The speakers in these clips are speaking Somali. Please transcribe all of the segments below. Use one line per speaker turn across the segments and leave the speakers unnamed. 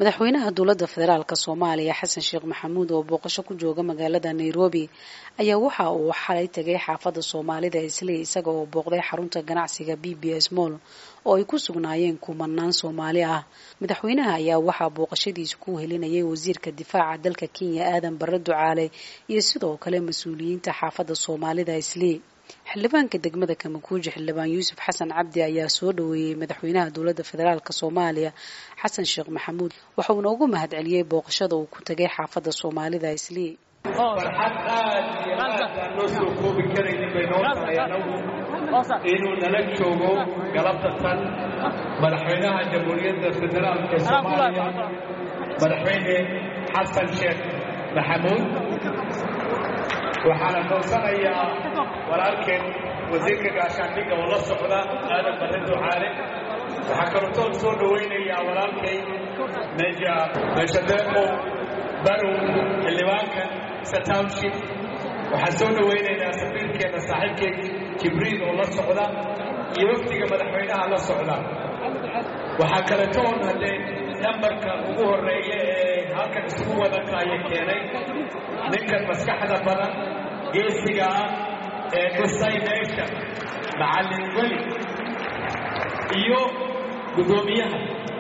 madaxweynaha dowladda federaalk soomaaliya xasan sheekh maxamuud oo booqasho ku jooga magaalada nairobi ayaa waxa uu xalay tegay xaafadda soomaalida isley isaga oo booqday xarunta ganacsiga b b s moll oo ay ku sugnaayeen kumanaan soomaali ah madaxweynaha ayaa waxaa booqashadiisa ku helinayay wasiirka difaaca dalka kenya aadan bare ducaale iyo sidoo kale mas-uuliyiinta xaafadda soomaalida isley xildhibaanka degmada kamakuuji xildhibaan yuusuf xasan cabdi ayaa soo dhaweeyey madaxweynaha dowladda federaalk soomaaliya xasan sheekh maxamuud waxa uuna ugu mahad celiyey booqashada uu ku tegay xaafadda soomaalida islii
farxad aad iyo aad aan loo soo koobi karaynin bay noo tahay anagu inuu nala joogo galabta tan madaxweynaha jamhuuriyadda federaalk ee soomaaliya madaxweyne xasan sheekh maxamuud waxaana koonsanayaa walaalkeen wasiirka gaashaandhigga oo la socda aadan bare ducaale waxaa kalootoon soo dhowaynayaa walaalkay meja meeshadeeqow barow xildhibaanka satownship waxaan soo dhowaynaynaa safiirkeenna saaxiibkay jibriil oo la socda iyo wafdiga madaxweynaha la socda waxaa kaletoon haddee nambarka ugu horreeya ee halkan isugu wada kaaya keenay ninkan maskaxda badan geesiga ah ee dhisay meesha macallin weli iyo guddoomiyaha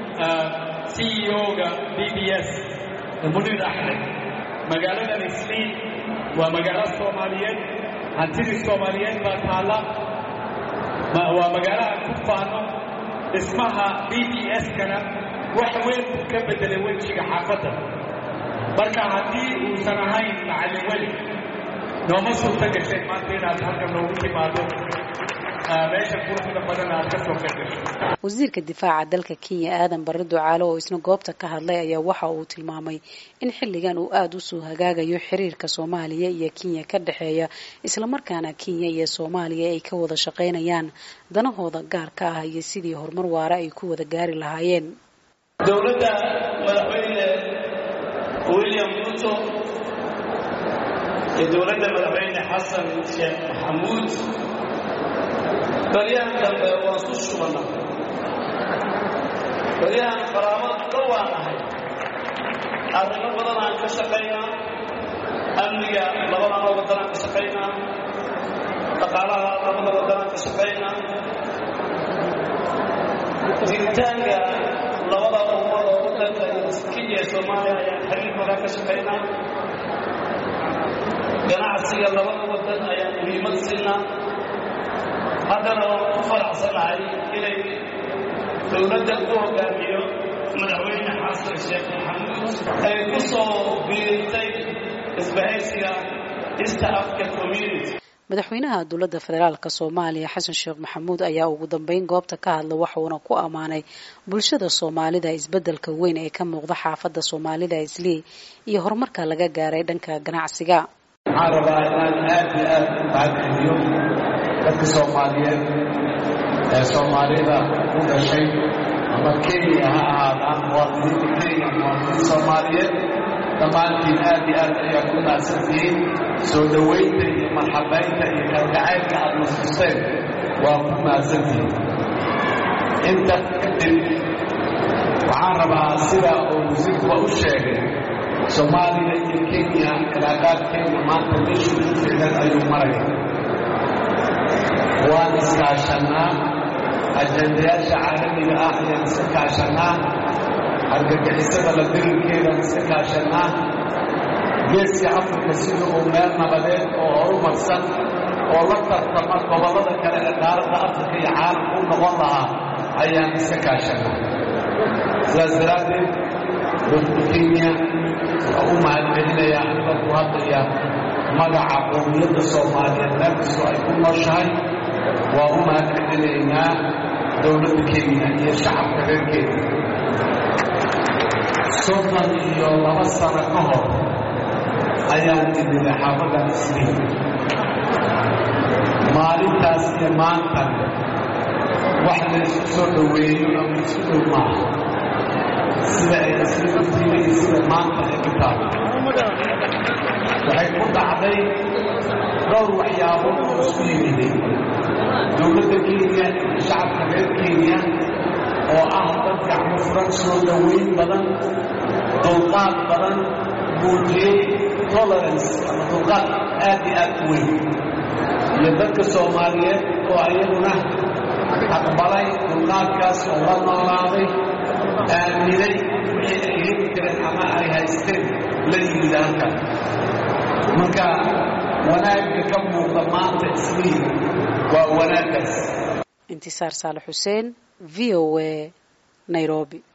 c e o-ga b b s munir axmed magaaladan isliin waa magaalo soomaaliyeed hantidii soomaaliyeed baa taalla waa magaalaha ku faano dhismaha b b s-kana wax weyn buu ka beddelay wejiga xaafadda marka haddii uusan ahayn macallin weli nooma suurta gashay maanta inaad halkan noogu timaado meesha quruxda badan aad ka soo qaygasho
wasiirka difaaca dalka kenya aadan bare ducaale oo isna goobta ka hadlay ayaa waxa uu tilmaamay in xilligan uu aada usoo hagaagayo xiriirka soomaaliya iyo kenya ka dhexeeya islamarkaana kenya iyo soomaaliya ay ka wada shaqaynayaan danahooda gaarka ah iyo sidii horumar waara ay ku wada gaari lahaayeen
dowladda madaxweyne william ruto iyo dowladda madaxweyne xasan sheekh maxamuud baryahan dambe waan su shubana baryahan qaraabad dhowaan ahay arrimo badan aan ka shaqaynaa amniga labadaba waddanaan ka shaqaynaa dhaqaalaha labada waddanaan ka shaqaynaa jiritaanka labada ummad oo waddanka kenya iyo soomaaliya ayaan xiriir badan ka shaqaynaa ganacsiga labada waddan ayaan muhiimad siinaa haddana waan ku faraxsanahay inay dowladda u hogaamiyo madaxweyne xasan sheekh maxamuud ay ku soo biirtay isbahaysiga east africa community
madaxweynaha dowladda federaalk soomaaliya xasan sheekh maxamuud ayaa ugu dambeyn goobta ka hadla waxuuna ku ammaanay bulshada soomaalida isbeddelka weyn ee ka muuqda xaafadda soomaalida islii iyo horumarka laga gaaray dhanka ganacsiga
waxaan rabaa inaan aad iyo aad u mahadceliyo dadka soomaaliyeed ee soomaalida u dhashay ama kenya ha ahaadaan muwaadiniinta kenya muwaadiniin soomaaliyeed dhammaantiin aad iyo aad ayaa ku naadsantihiin soo dhowaynta iyo marxabaynta iyo kalgacaylka aad nastusteen waa ku naadsantihiin inta kadib waxaan rabaa sida uu wasiirkuba u sheegay soomaaliya iyo kenya cilaaqaadkeena maanta meeshuu ku ficlan ayuu maraya waan iskaashannaa ajandayaasha caalamiga ah ayaan iska kaashannaa argagixisada la dirirkeedaan iska kaashannaa geeska afrika sida uu meel nabadeed oo horumarsan oo la tartama gobollada kale ee qaaradda afrika iyo caalamka u noqon lahaa ayaan iska kaashannaa sidaas daraaddeed dowladda kenya waa u mahadcelinayaa aniga ku hadlaya magaca qowmiyadda soomaaliyeed meel kastoo ay ku nooshahay waa u mahadcelinaynaa dowladda kenya iyo shacabka reer kenya soddon iyo laba sano ka hor ayaan imiday xaafaddan isliin maalintaas iyo maantan wax la isku soo dhoweeyo ama isku dhow maaha sida ay isliin u tiila iyo sida maanta ay ku taalo waxay ku dhacday dhowr waxyaabood oo isku yimiday dowladda kenya iyo shacabka reer kenya oo ah dad gacmo furan soo dhoweyn badan dulqaad badan muujiyey tolerance ama dulqaad aad iyo aad u weyn iyo dadka soomaaliyeed oo ayaguna aqbalay dulqaadkaas oo la noolaaday aaminay wixii ay heli jireen ama ay haysteen la yimid halkan marka wanaagga ka muuqda maanta islii waa wanaaggaas
intisaar saalax xuseen v o a nairobi